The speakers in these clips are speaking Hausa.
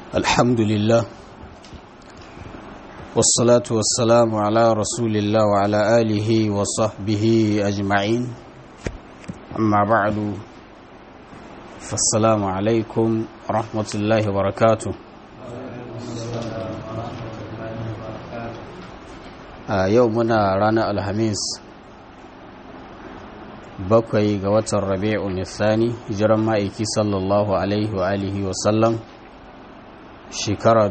الحمد لله والصلاة والسلام على رسول الله وعلى آله وصحبه أجمعين أما بعد فالسلام عليكم ورحمة الله وبركاته يومنا رانا الخميس bakwai ga watan rabi'un nisani hijiran ma'aiki sallallahu alaihi wa alihi wa sallam shekara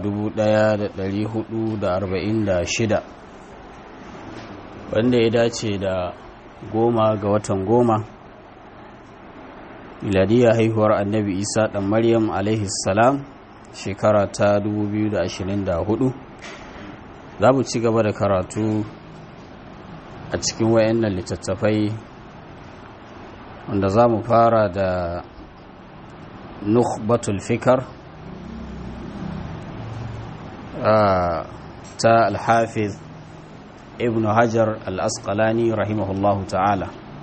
1446 wanda ya dace da goma ga watan goma miladiyar haihuwar annabi isa dan maryam alaihi salam shekara ta 2024 za mu ci gaba da karatu a cikin wayannan littattafai wanda za mu fara da nukhbatul fikar ta alhafiz ibn hajar al-asqalani rahimahullahu ta'ala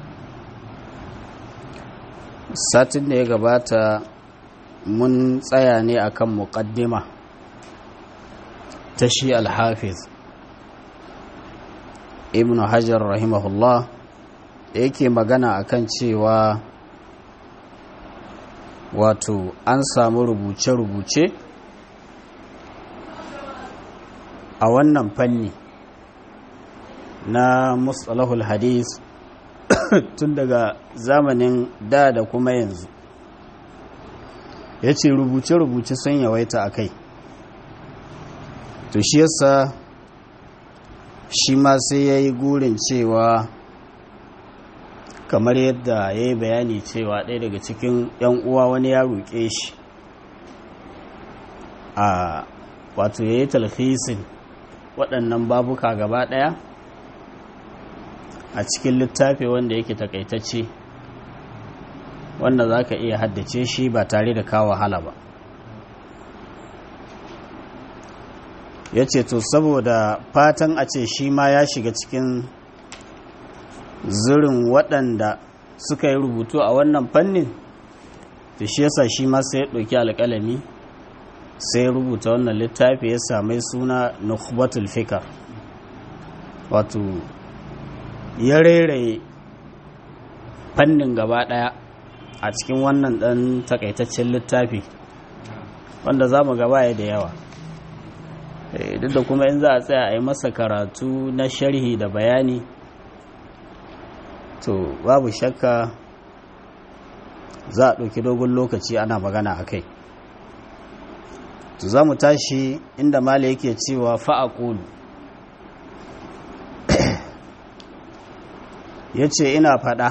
satin da ya gabata mun tsaya ne akan muqaddima ta shi alhafiz ibn hajar rahimahullah da yake magana akan cewa wato an samu rubuce-rubuce a wannan fanni na mustalahul hadis tun daga zamanin da da kuma yanzu ya ce rubuce-rubuce sun yawaita a kai to shi yasa shi ma sai ya yi gurin cewa kamar yadda ya yi bayani cewa ɗaya daga cikin 'yan uwa wani ya roƙe shi a wato ya yi talhisin waɗannan babuka gaba ɗaya a cikin littafi wanda yake takaitacce wanda za ka iya haddace shi ba tare da kawo wahala ba ya ce to saboda fatan a ce shi ma ya shiga cikin zirin waɗanda suka yi rubutu a wannan fannin da shi yasa shi ma sai ya ɗauki alƙalami sai ya rubuta wannan littafi ya sami suna nukhbatul fikar wato ya rairaye fannin gaba ɗaya a cikin wannan ɗan takaitaccen littafi wanda za mu gaba da yawa duk da kuma in za a tsaya a yi masa karatu na sharhi da bayani to babu shakka za a ɗauki dogon lokaci ana magana a kai to za mu tashi inda mala yake cewa fa'aƙulu ya ce ina faɗa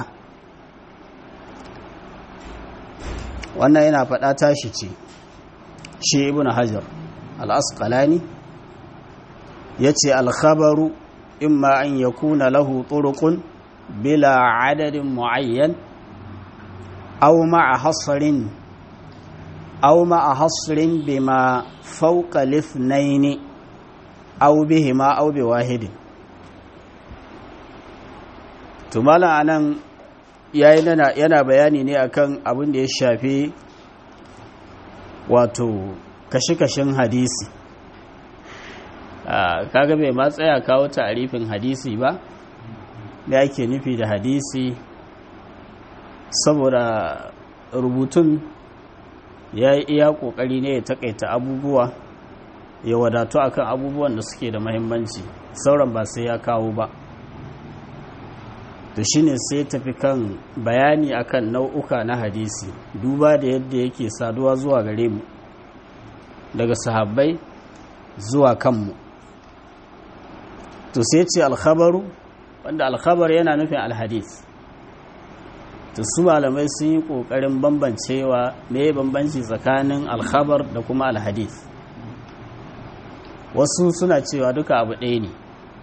wannan ina faɗa tashi ce shi ibn hajar al'asƙalani ya ce alkhabaru imma an yakuna lahu turuqun بلا عدد معين أو مع حصر أو مع حصر بما فوق الاثنين أو بهما أو بواحد tumala anan yayi yana bayani ne akan abin da ya shafi wato kashe-kashen hadisi kaga bai ma tsaya kawo ta'arifin hadisi ba da ake nufi da hadisi saboda rubutun ya yi iya kokari ne ya takaita abubuwa ya wadatu akan abubuwan da suke da mahimmanci sauran ba sai ya kawo ba to shine sai tafi kan bayani akan nau'uka na hadisi duba da yadda yake saduwa zuwa gare mu daga sahabbai zuwa kanmu to sai ce alkhabaru wanda alkhabar yana nufin alhadis to su malamai sun yi kokarin bambancewa me bambanci tsakanin alkhabar da kuma alhadis wasu suna cewa duka abu ɗaya ne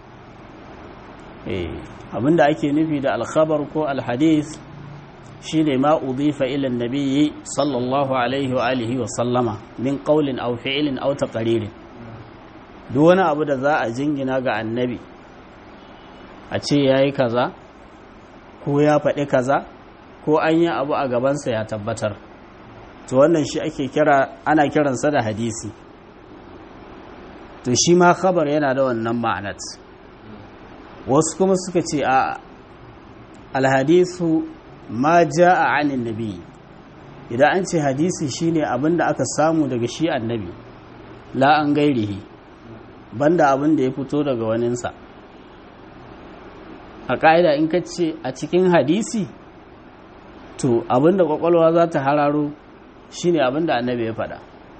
abinda ake nufi da alkhabar ko alhadis shine ma udifa ila nabiyyi sallallahu alaihi wa alihi wa sallama min qawlin aw fi'lin aw taqririn duk wani abu da za a jingina ga annabi a ce ya yi kaza ko ya faɗi kaza ko an yi abu a gabansa ya tabbatar to wannan shi ake kira ana kiransa da hadisi to shi ma khabar yana da wannan ma'anat wasu kuma suka ce a alhadisu ma ja'a anin nabi idan an ce hadisi shine abinda aka samu daga shi annabi la an gairihi banda abin da ya fito daga waninsa a ƙa'ida in ka ce a cikin hadisi to abin da ƙwaƙwalwa za ta hararo shine abin da annabi ya faɗa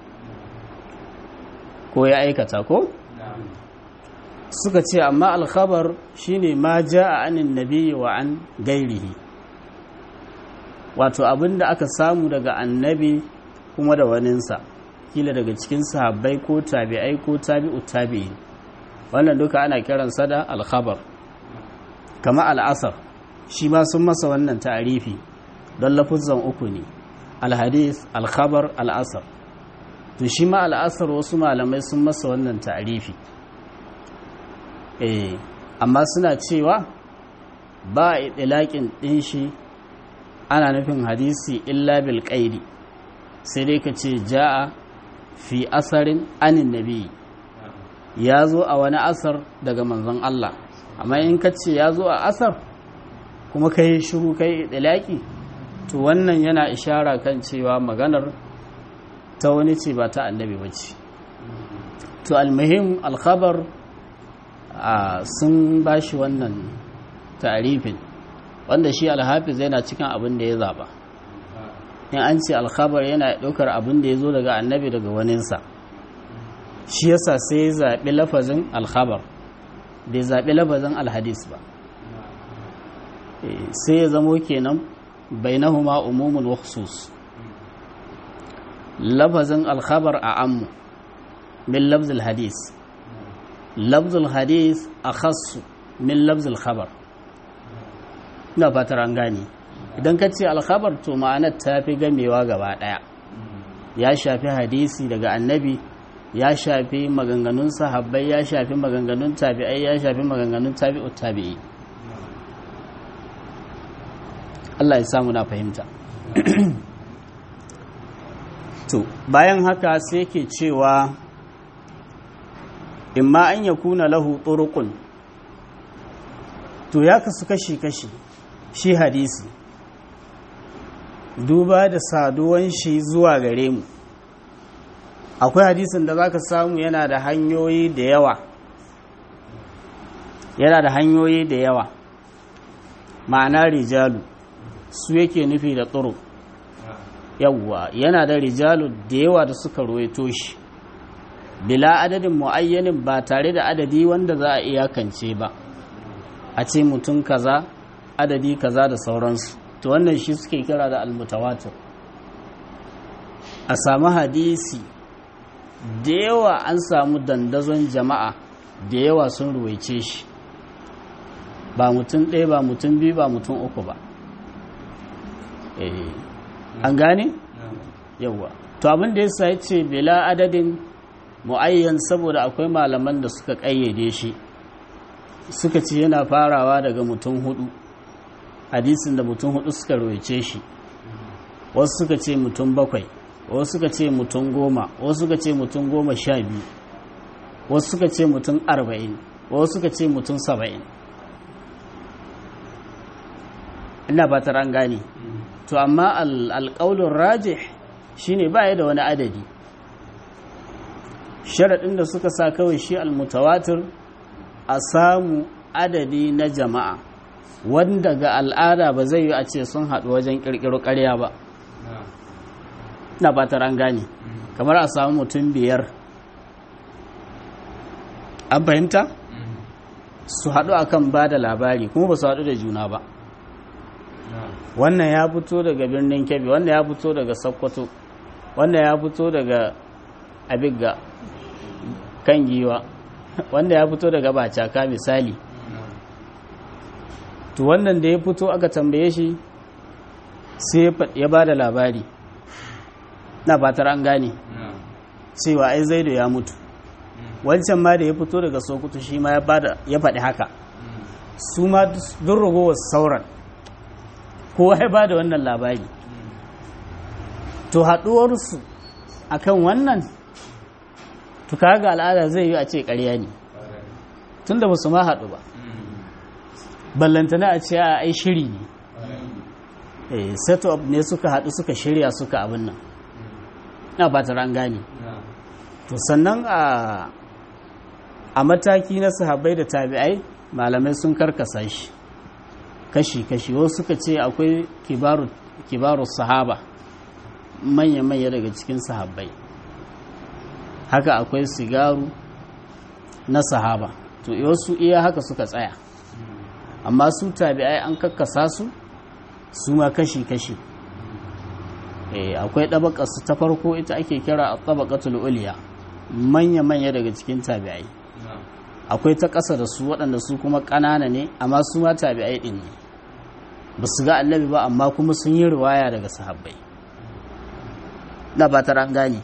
ko ya aikata ko suka ce amma alkhabar shine ma ja'a anin nabi wa an gairihi wato abin da aka samu daga annabi kuma da waninsa kila daga cikin sahabbai ko tabi'ai ko tabi'u tabi'i wannan duka ana kiransa da alkhabar kama al'asar shi ma sun masa wannan ta'arifi don lafuzan uku ne alhadis alkhabar al'asar to shi ma al'asar wasu malamai sun masa wannan ta'arifi eh amma suna cewa ba a itilaƙin ɗin shi ana nufin hadisi illa bil qaidi sai dai ka ce ja'a fi asarin anin nabi ya zo a wani asar daga manzon Allah amma in ka ce ya zo a asar kuma ka yi shuru ka yi ɗalaƙi to wannan yana ishara kan cewa maganar ta wani ce ba ta annabi ba ce to almuhim alkhabar sun ba shi wannan tarifin wanda shi alhafiz yana cikin abin da ya zaba in an ce alkhabar yana ɗaukar abin da ya zo daga annabi daga waninsa shi yasa sai ya zaɓi lafazin alkhabar bai zaɓi lafazin alhadis ba sai ya zamo kenan bainahuma umumun wa khusus lafazin alkhabar a ammu min lafzul hadis lafzul hadis a khassu min lafzul khabar ina fatar an gane idan ka ce alkhabar to ma'anar ta fi gamewa gaba ɗaya ya shafi hadisi daga annabi ya shafi maganganun sahabbai ya shafi maganganun tabi'ai ya shafi maganganun tabi'u tabi'i Allah ya samu na fahimta to bayan haka sai yake cewa imma an yakuna lahu turuqun to ya kasu kashi-kashi shi hadisi duba da saduwan shi zuwa gare mu akwai hadisin da zaka samu yana da hanyoyi da yawa yana da hanyoyi da yawa ma'ana rijalu su yake nufi da tsoro yawwa yana da rijalu da yawa da suka ruwaito shi bila adadin mu'ayyanin ba tare da adadi wanda za a iyakance ba a ce mutum kaza adadi kaza da sauransu to wannan shi suke kira da almutawatir a samu hadisi da yawa an samu dandazon jama'a da yawa sun ruwaice shi ba mutum ɗaya ba mutum biyu ba mutum uku ba an gane? yawa to abin da ya sa ce bila adadin mu'ayyan saboda akwai malaman da suka ƙayyade shi suka ce yana farawa daga mutum hudu hadisin da mutum hudu suka roice shi wasu suka ce mutum bakwai wasu suka ce mutum goma wasu suka ce mutum goma sha biyu wasu suka ce mutum arba'in wasu suka ce mutum saba'in ina fatar an gane to amma alƙaunin rajih shine ba da wani adadi sharaɗin da suka sa kawai shi almutawatir a samu adadi na jama'a wanda ga al'ada ba zai yi a ce sun haɗu wajen ƙirƙiro ƙarya ba na fatar an gane kamar a samu mutum biyar an fahimta su haɗu akan ba da labari kuma ba su haɗu da juna ba wannan ya fito daga birnin kebbi wannan ya fito daga sokoto wannan ya fito daga abigga kan giwa wanda ya fito daga bacaka misali to wannan da ya fito aka tambaye shi sai ya ba da labari na fatar an gane cewa ai zaido ya mutu wancan ma da ya fito daga sokoto shi ma ya faɗi haka su ma duk ragowar sauran kowa ya ba da wannan labari to haɗuwarsu akan wannan to to kaga al'ada zai yi a ce ƙarya ne tunda ba su ma haɗu ba ballantana a ce a ai shiri ne eh set up ne suka haɗu suka shirya suka abin nan na ba ta gane to sannan a a mataki na sahabbai da tabi'ai malamai sun karkasa shi kashi-kashi wasu suka ce akwai kibaru sahaba manya-manya daga cikin sahabbai haka akwai sigaru na sahaba to wasu iya haka suka tsaya amma su tabi'ai an kakkasa su su ma kashi-kashi akwai ɗabaƙarsu ta farko ita ake kira a ɗabaƙatul uliya manya-manya daga cikin tabi'ai akwai ta ƙasa da su waɗanda su kuma ƙanana ne amma su ma tabi'ai ɗin ne ba su ga annabi ba amma kuma sun yi riwaya daga sahabbai na ba ta gane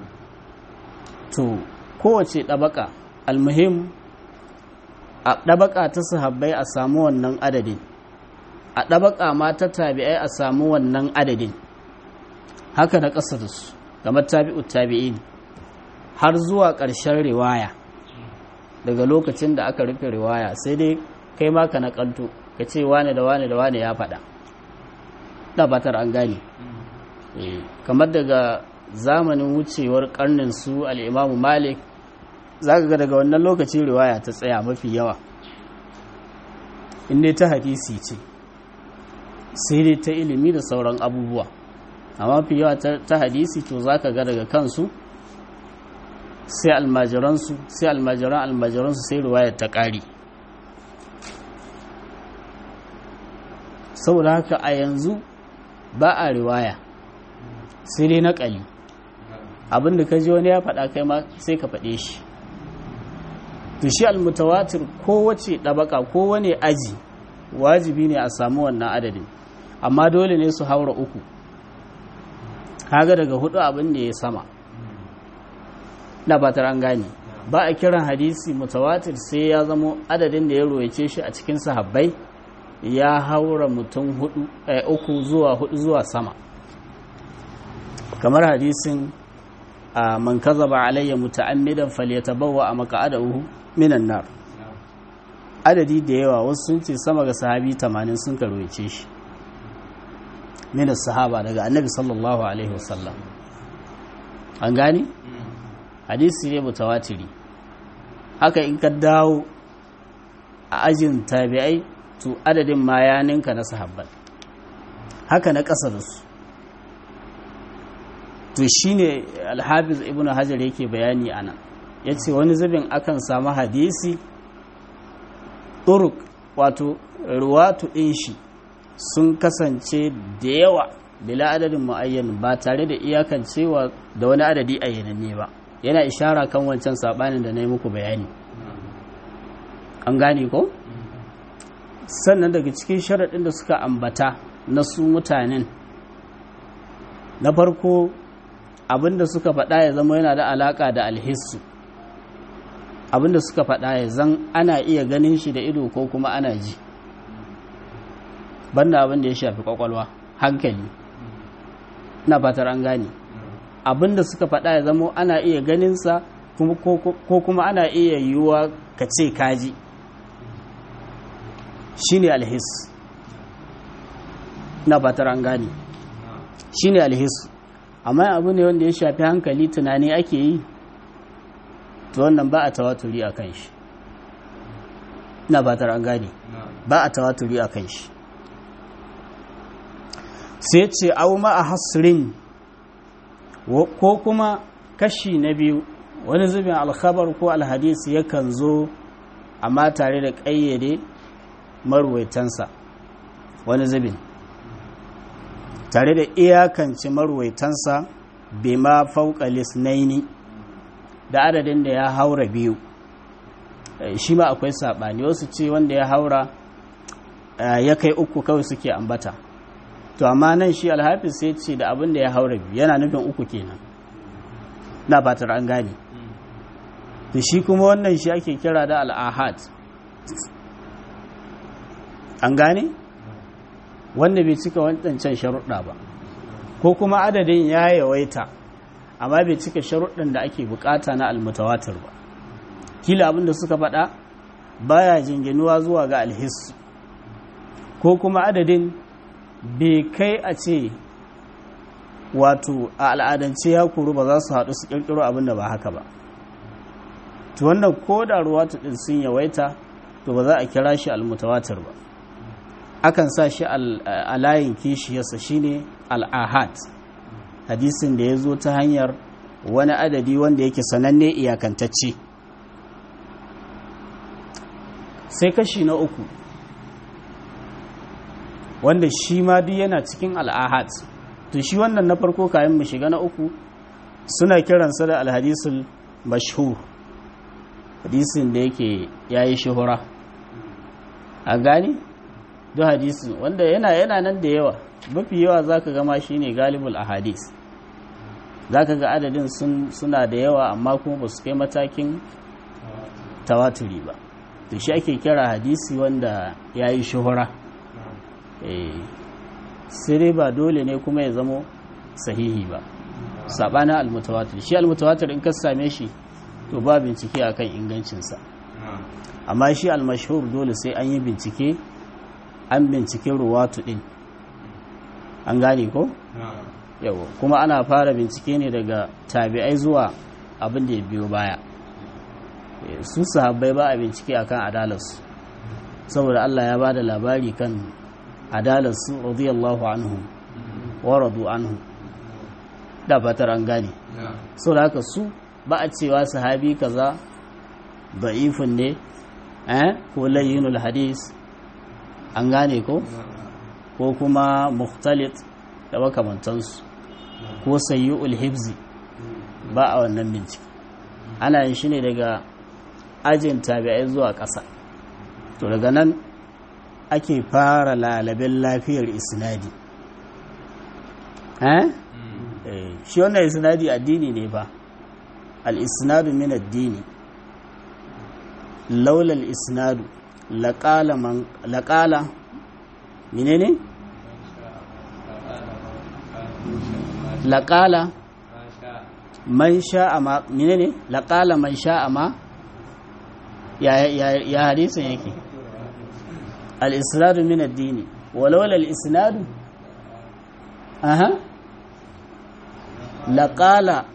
to kowace ɗabaka almuhim a ɗabaka ta sahabbai a samu wannan adadin a ɗabaka ma ta tabi'ai a samu wannan adadin haka na ƙasa da su kamar tabi'u tabi'in har zuwa ƙarshen riwaya daga lokacin da aka rufe riwaya sai dai kai ma ka naƙalto ka ce wane da wane da wane ya faɗa da batar an gane kamar daga zamanin wucewar karnin su al'imamu malik za ka ga daga wannan lokacin riwaya ta tsaya mafi yawa inda ta hadisi ce sai dai ta ilimi da sauran abubuwa amma mafi yawa ta hadisi to za ka ga daga kansu sai almajiransu sai almajiran almajiransu sai riwaya ta ƙari saboda haka a yanzu ba a riwaya sai dai naƙali abinda ka ji wani ya faɗa kai ma sai ka faɗe shi to shi almutawatir kowace ɗabaka kowane aji wajibi ne a samu wannan adadin amma dole ne su haura uku kaga daga hudu abin da ya sama na batar an gane ba a kiran hadisi mutawatir sai ya zamo adadin da ya royace shi a cikin sahabbai ya haura mutum hudu uku zuwa hudu zuwa sama kamar hadisin a man kazaba alayya muta'ammidan falyatabawwa a maq'adahu minan nar adadi da yawa wasu sun ce sama ga sahabi 80 sun karwace shi min sahaba daga annabi sallallahu alaihi wasallam an gani hadisi ne mutawatiri haka in ka dawo a ajin tabi'ai to adadin ma ya ninka na sahabban haka na ƙasa da su to shine alhafiz ibnu hajar yake bayani ana ya ce wani zubin akan samu hadisi turuk wato ruwatu ɗin shi sun kasance da yawa bila adadin mu'ayyan ba tare da iyakan cewa da wani adadi ayyananne ba yana ishara kan wancan saɓanin da na yi muku bayani an gane ko? sannan daga cikin sharaɗin da suka ambata na su mutanen na farko abinda suka faɗa ya zama yana da alaƙa da alhissu abinda suka faɗa ya zan ana iya ganin shi da ido ko kuma ana ji banda abinda ya shafi kwakwalwa hankali na fatar an gane abinda suka faɗa ya zama ana iya ganinsa ko kuma ana iya yiwuwa ka ce kaji shine alhis na fatar an gane shine alhis amma abu ne wanda ya shafi hankali tunani ake yi to wannan ba a tawaturi a kan shi na fatar an gane ba a tawaturi a kan shi sai ce au ma a hasrin ko kuma kashi na biyu wani zubin alkhabar ko alhadisi yakan zo amma tare da ƙayyade marwaitansa wani zubin tare da iyakance marwaitansa bai ma fauka lisnaini da adadin da ya haura biyu shi ma akwai saɓani wasu ce wanda ya haura ya kai uku kawai suke ambata to amma nan shi alhafiz sai ce da abin da ya haura biyu yana nufin uku kenan na fatar an gane to shi kuma wannan shi ake kira da al'ahad an gane wanda bai cika wancan sharuɗa ba ko kuma adadin ya yawaita amma bai cika sharuɗin da ake bukata na almutawatir ba kila abinda suka faɗa baya jinginuwa zuwa ga alhissu ko kuma adadin bai kai a ce wato a al'adance ya kuru ba za su haɗu su ƙirƙiro abinda ba haka ba to wannan ko da ruwatu ɗin sun yawaita to ba za a kira shi almutawatir ba akan sa shi a layin kishiyarsa shine al'ahad hadisin da ya zo ta hanyar wani adadi wanda yake sananne iyakantacce sai kashi na uku wanda shi ma duk yana cikin al'ahad to shi wannan na farko kayan mu shiga na uku suna kiransa da alhadisul mashhur hadisin da yake yayi shuhura a gani duk hadisin wanda yana yana nan da yawa mafi yawa zaka ga ma shine galibul ahadis zaka ga adadin sun suna da yawa amma kuma ba su kai matakin tawaturi ba to shi ake kira hadisi wanda yayi shuhura eh sai dai ba dole ne kuma ya zamo sahihi ba sabana almutawatir shi almutawatir in ka same shi to ba bincike akan ingancinsa amma shi almashhur dole sai an yi bincike an bincike ruwatu din an gane ko yau kuma ana fara bincike ne daga tabi'ai zuwa abin da ya biyo baya su sahabbai ba a bincike akan adalarsu saboda Allah ya ba da labari kan adalarsu radiyallahu anhu wa radu anhu da fatar an gane so da haka su ba a cewa sahabi kaza da'ifun ne eh ko layyinul hadis an gane ko ko kuma mukhtalit da makamantansu ko sayyul hibzi ba a wannan bincike ana yin shi ne daga ajin tabi'ai zuwa ƙasa to daga nan ake fara lalabin lafiyar isnadi eh shi wannan isnadi addini ne ba al-isnadu min addini laula al-isnadu laqala man laqala menene laqala man sha'a ma menene laqala man sha'a ma ya ya ya hadisin yake al-isnadu min ad-dini walaula al-isnadu aha laqala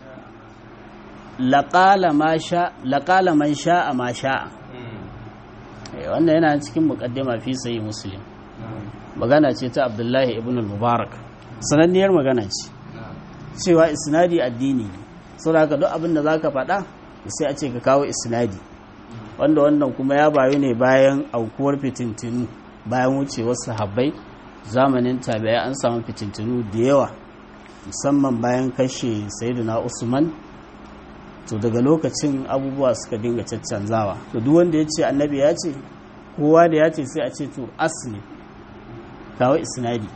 laqala ma sha laqala man sha'a ma sha'a wannan yana cikin muqaddima fi sahih muslim magana ce ta abdullahi ibn al-mubarak sananniyar magana ce cewa isnadi addini ne saboda duk abin da zaka faɗa sai a ce ka kawo isnadi wanda wannan kuma ya bayu ne bayan aukuwar fitintinu bayan wucewar sahabbai zamanin tabi'a an samu fitintinu da yawa musamman bayan kashe sayyidina usman to daga lokacin abubuwa suka dinga caccanzawa to duk wanda ya ce annabi ya ce kowa da ya ce sai a ce to asli kawo isnadi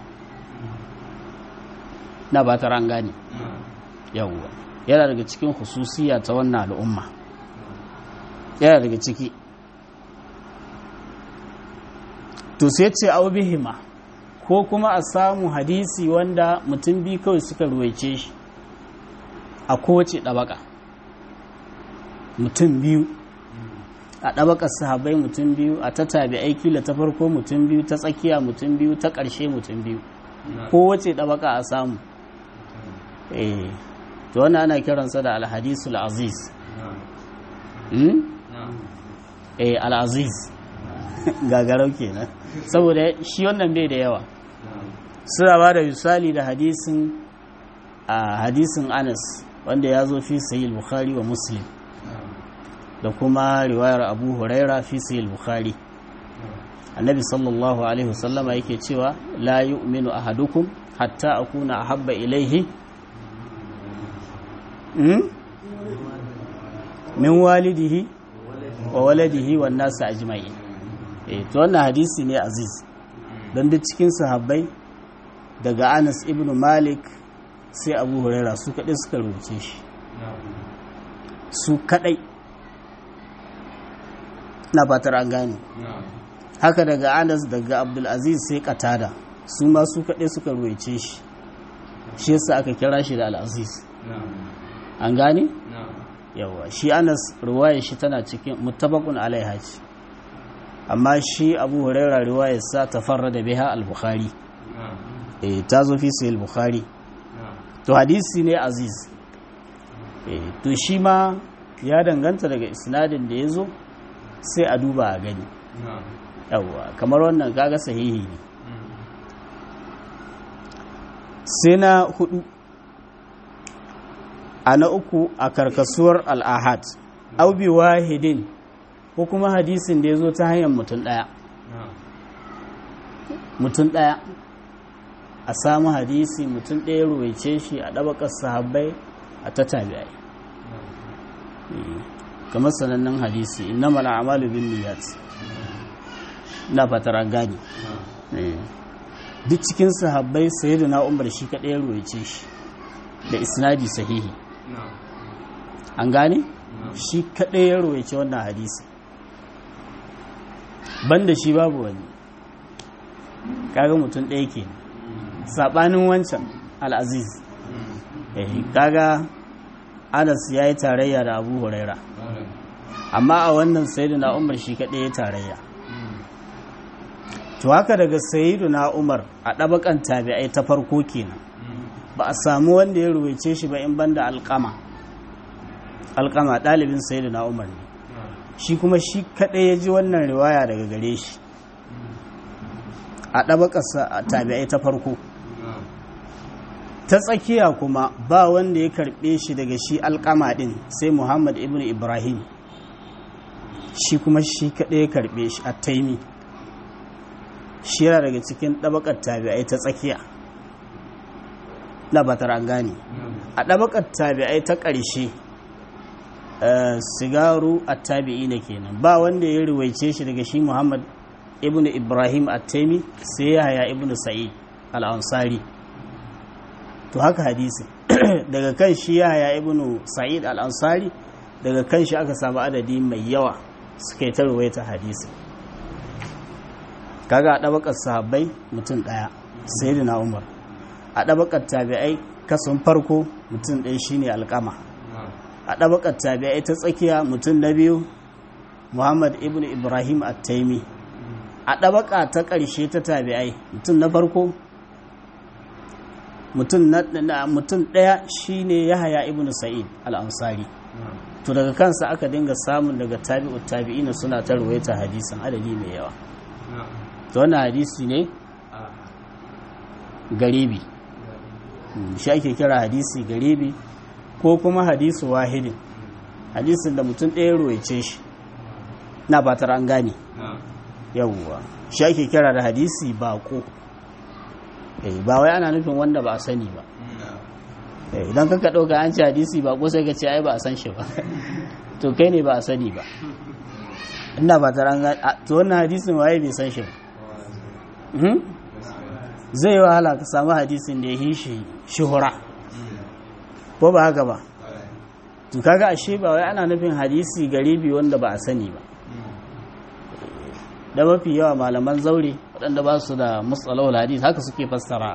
na ba ta rangane yawwa yana daga cikin hususiya ta wannan al'umma yana daga ciki to sai ce au bihima ko kuma a samu hadisi wanda mutum biyu kawai suka ruwaice shi a kowace ɗabaka mutum biyu a ɗabakar sahabai mutum biyu a ta tabi aiki da ta farko mutum biyu ta tsakiya mutum biyu ta ƙarshe mutum biyu kowace ɗabaka a samu eh to wannan ana kiransa da alhadisul aziz eh al'aziz gagarau kenan saboda shi wannan bai da yawa suna ba da misali da hadisin a hadisin anas wanda ya zo fi sahih bukhari wa muslim da kuma riwayar abu huraira fi sahih bukhari annabi sallallahu alaihi wasallama yake cewa la yu'minu ahadukum hatta akuna ahabba ilaihi min walidihi wa waladihi wan nasu ajma'in eh to wannan hadisi ne aziz don duk cikin sahabbai daga Anas ibn Malik sai Abu Huraira su kadai suka rubuce shi su kadai na fatar an gane haka daga Anas daga Abdul Aziz sai Qatada su ma su kadai suka rubuce shi shi yasa aka kira shi da Al-Aziz an gane yawa shi anas riwayar shi tana cikin mutabakun alaiha ce amma shi abu huraira riwayar sa ta farra da biha al-bukhari eh ta zo fi sahih al-bukhari to hadisi ne aziz eh to shi ma ya danganta daga isnadin da ya zo sai a duba a gani yawa kamar wannan kaga sahihi ne sai na hudu a na uku a karkasuwar al'ahad aubi wahidin ko kuma hadisin da ya zo ta hanyar mutum ɗaya mutum ɗaya a samu hadisi mutum ɗaya ruwaice shi a ɗabakar sahabbai a ta tabi'ai kamar sanannen hadisi inna mala amalu bin niyyat na fatar an gani duk cikin sahabbai sayyidina umar shi kaɗai ruwaice shi da isnadi sahihi an gane shi kaɗai ya ruwaice wannan hadisi banda shi babu wani kaga mutum ɗaya ke saɓanin wancan al'aziz kaga anas ya yi tarayya da abu huraira amma a wannan sayyiduna umar shi kaɗai ya tarayya to haka daga sayyiduna umar a ɗabakan tabi'ai ta farko kenan ba a samu wanda ya ruwaice shi ba in banda alƙama alƙama ɗalibin sayyiduna umar ne shi kuma shi kaɗai ya ji wannan riwaya daga gare shi a ɗabakarsa a tabi'ai ta farko ta tsakiya kuma ba wanda ya karɓe shi daga shi alƙama ɗin sai muhammad ibn ibrahim shi kuma shi kaɗai ya karɓe shi a taimi shi yana daga cikin ɗabakar tabi'ai ta tsakiya na batar an gane a ɗabakar tabi'ai ta ƙarshe sigaru a tabi'i na kenan ba wanda ya riwaice shi daga shi muhammad ibn ibrahim at-taimi sai ya haya ibn sa'id al-ansari to haka hadisi daga kan shi ya haya ibn sa'id al-ansari daga kan shi aka samu adadi mai yawa suka yi ta ruwaita hadisi kaga a ɗabakar sahabbai mutum ɗaya sayyidina umar a ɗabakar tabi'ai kasan farko mutum ɗaya shine alƙama a ɗabakar tabi'ai ta tsakiya mutum na biyu muhammad ibn ibrahim at-taimi a ɗabaka ta ƙarshe ta tabi'ai mutum na farko mutum ɗaya shine yahaya ibn sa'id al-ansari to daga kansa aka dinga samun daga tabi'ut tabi'ina suna ta ruwaita hadisan adadi mai yawa to wannan hadisi ne garibi shi ake kira hadisi garibi ko kuma hadisu wahidin hadisin da mutum ɗaya ruwaice shi na batar an gane yawwa shi ake kira da hadisi bako ba wai ana nufin wanda ba a sani ba idan kaka ɗauka an ci hadisi bako sai ka ce ai ba a san shi ba to kai ne ba a sani ba ina ba ta ranga to wannan hadisin waye bai san shi ba zai yi wahala ka samu hadisin da ya yi shi shuhura ko ba haka ba to kaga ashe ba wai ana nufin hadisi garibi wanda ba a sani ba da mafi yawa malaman zaure waɗanda ba su da matsalawar hadis haka suke fassara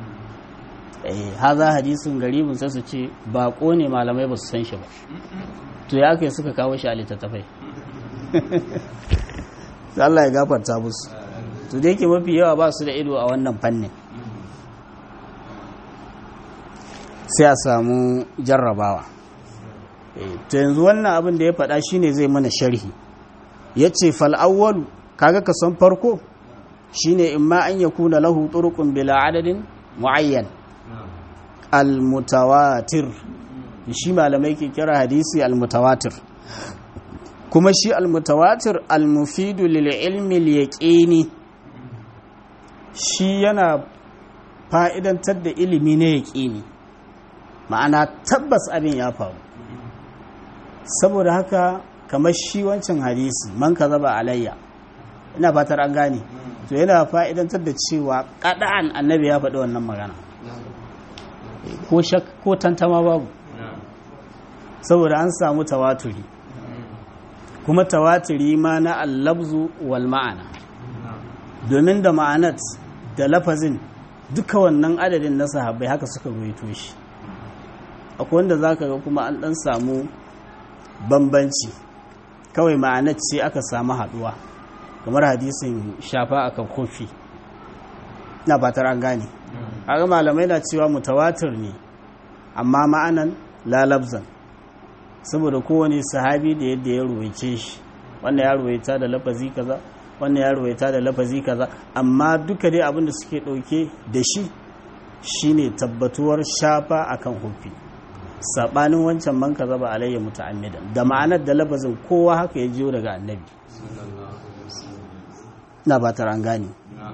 haza hadisin garibin sai su ce baƙo ne malamai ba su san shi ba to ya aka suka kawo shi a littattafai Allah ya gafarta musu to da yake mafi yawa ba su da ido a wannan fannin sai a samu jarrabawa to yanzu wannan abin da ya faɗa shine zai mana sharhi ya ce fal'awwalu kaga ka san farko shine in ma an yakuna lahu turuqun bila adadin muayyan al-mutawatir shi malamai ke kira hadisi al-mutawatir kuma shi al-mutawatir al-mufidu lil ilmi al-yaqini shi yana fa'idantar da ilimi na yaqini ma'ana tabbas abin ya faru saboda haka kamar shi wancan hadisi man zaba alayya ina fatar an gane to yana fa'idantar da cewa kada'an annabi ya faɗi wannan magana ko shak ko tantama babu saboda an samu tawaturi kuma tawaturi ma na allabzu wal ma'ana domin da ma'anat da lafazin duka wannan adadin na sahabbai haka suka ruwaito shi akwai wanda za ka ga kuma an ɗan samu bambanci kawai ma'anar ce aka samu haɗuwa kamar hadisin shafa akan kofi na fatar an gane haka malamai na cewa mutawatir ne amma ma'anan lalabzan saboda kowane sahabi da yadda ya ruwaice shi wanda ya ruwaita da lafazi kaza wanda ya ruwaita da lafazi kaza amma duka dai abin da suke ɗauke da shi shine tabbatuwar shafa akan hufi sabanin wancan man kaza ba alayya muta'ammidan da ma'anar da lafazin kowa haka ya jiyo daga annabi na ba ta an gane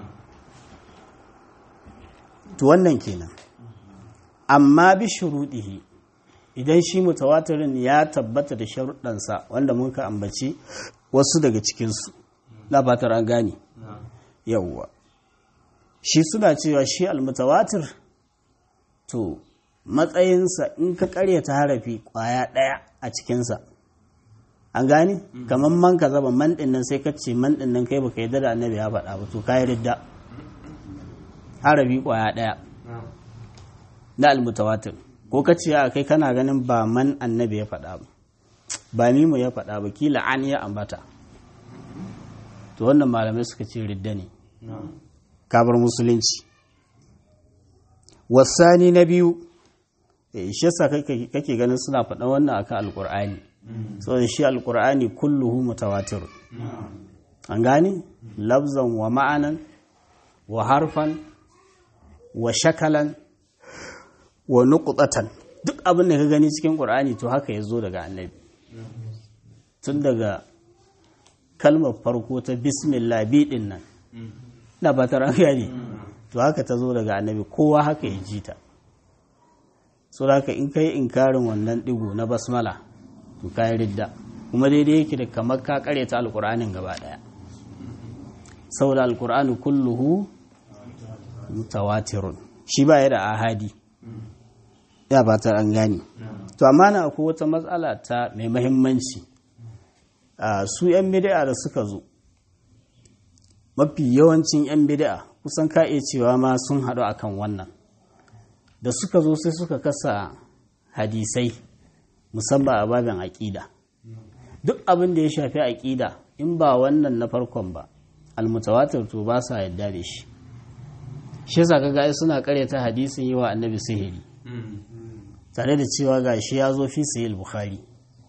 to wannan kenan amma bi shuruɗihi idan shi mutawatirin ya tabbata da sharuɗansa wanda mun ka ambaci wasu daga cikinsu na fatar an gane yawwa shi suna cewa shi almutawatir to matsayinsa in ka karyata harafi kwaya ɗaya a cikinsa an gane kamar man ka zaba man ɗin nan sai ka ce man ɗin nan kai baka yi da annabi ya faɗa ba to ka yi ridda harafi kwaya ɗaya na almutawatir ko ka ce a kai kana ganin ba man annabi ya faɗa ba ba mimu ya faɗa ba kila an ya ambata to wannan malamai suka ce ridda ne kabar musulunci wasani na biyu shi yasa kake ganin suna faɗa wannan akan alkur'ani saboda shi alkur'ani kulluhu mutawatir an gane labzan wa ma'anan wa harfan wa shakalan wa nuqtatan duk abin da ka gani cikin qur'ani to haka ya zo daga annabi tun daga kalmar farko ta bismillah bi din nan na ba ta gani to haka ta zo daga annabi kowa haka ya ji ta so haka in kai inkarin wannan digo na basmala to kai ridda kuma daidai yake da kamar ka karyata alqur'anin gaba daya saboda alqur'ani kulluhu mutawatirun shi ba ya da ahadi ya ba ta an gane to amma na akwai wata matsala ta mai mahimmanci su 'yan bid'a da suka zo mafi yawancin 'yan bid'a kusan ka iya cewa ma sun haɗu akan wannan da suka zo sai suka kasa hadisai musamman a babin aƙida duk abin da ya shafi aƙida in ba wannan na farkon ba almutawatir to ba sa yadda da shi shi yasa kaga ai suna karyata hadisin yi wa annabi sihiri tare da cewa ga shi ya zo fi sahih bukhari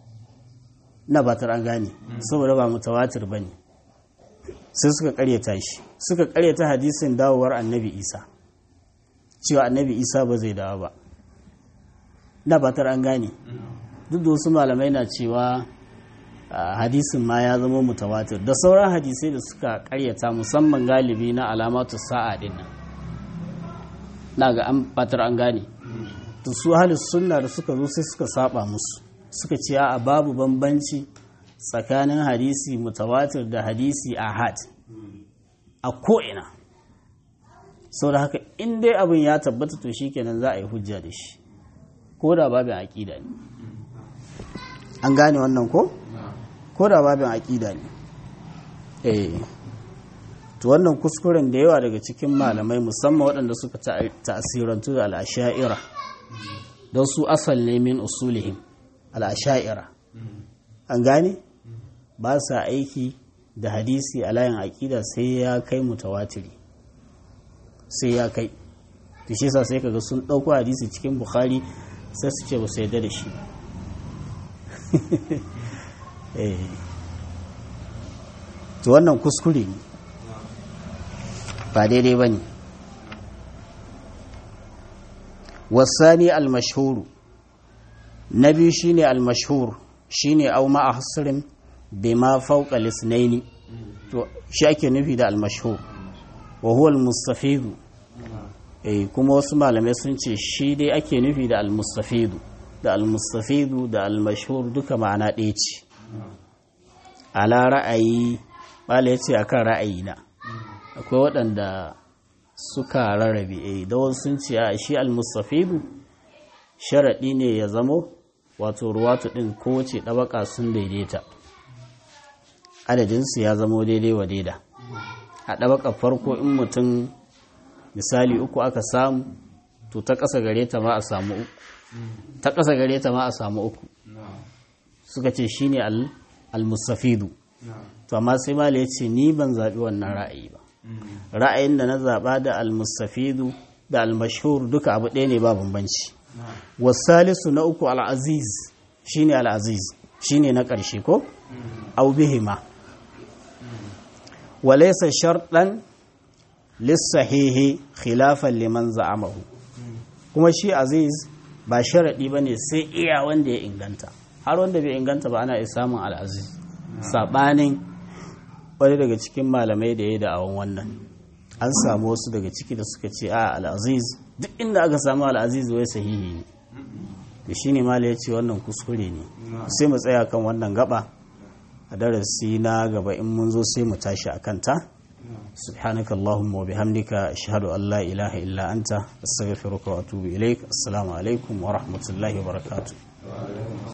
na ba an gane saboda ba mutawatir bane sai suka karyata shi suka karyata hadisin dawowar annabi isa cewa annabi isa ba zai dawo ba na ba an gane duk da wasu malamai na cewa hadisin ma ya zama mutawatir da sauran hadisai da suka karyata musamman galibi na alamatu sa'a din nan na ga an fatar an gane to su halis sunna da suka zo sai suka saba musu suka ce a babu bambanci tsakanin hadisi mutawatir da hadisi ahad a ko'ina sau da haka in dai abin ya tabbata to shikenan za a yi hujja da shi ko da babin aƙida ne an gane wannan ko? ko da babin aƙida ne eh to wannan kuskuren da yawa daga cikin malamai musamman waɗanda suka ta'asirantu da al'asha'ira don su asal ne min usulihim al'asha'ira an gane ba sa aiki da hadisi a layin aƙida sai ya kai mutawatiri sai ya kai da shi sa sai kaga sun ɗauko hadisi cikin bukhari sai su ce ba su yarda da shi to wannan kuskure ne ba daidai ba ne wasani almashhuru na biyu shine almashhur shine au ma hasrin bima fawqa lisnaini to shi ake nufi da almashhur wa huwa almustafidu eh kuma wasu malamai sun ce shi dai ake nufi da almustafidu da almustafidu da almashhur duka ma'ana ɗaya ce ala ra'ayi bala ya ce akan ra'ayi na akwai waɗanda suka rarrabe eh da wasu sun ce a shi almustafidu sharaɗi ne ya zamo wato ruwatu ɗin kowace ɗabaka sun daidaita adadinsu ya zamo daidai wa daida a ɗabaka farko in mutum misali uku aka samu to ta ƙasa gare ta ma a samu ta ƙasa gare ta ma a samu uku suka ce shine al-mustafidu to amma sai mala ya ce ni ban zaɓi wannan ra'ayi ba ra'ayin da na zaɓa da al-mustafidu da al-mashhur duka abu ɗaya ne ba bambanci wasalisu na uku al-aziz shine al-aziz shine na ƙarshe ko au bihima walaysa sharɗan lissahihi khilafan liman za'amahu kuma shi aziz ba sharaɗi ba ne sai iya wanda ya inganta har wanda bai inganta ba ana iya samun al'aziz saɓanin wani daga cikin malamai da ya yi da'awan wannan an samu wasu daga ciki da suka ce a al'aziz duk inda aka samu al'aziz wai sahihi ne da shi ne mala ya ce wannan kuskure ne sai mu tsaya kan wannan gaba a darasi na gaba in mun zo sai mu tashi a kanta سبحانك اللهم وبحمدك أشهد أن لا إله إلا أنت أستغفرك وأتوب إليك السلام عليكم ورحمة الله وبركاته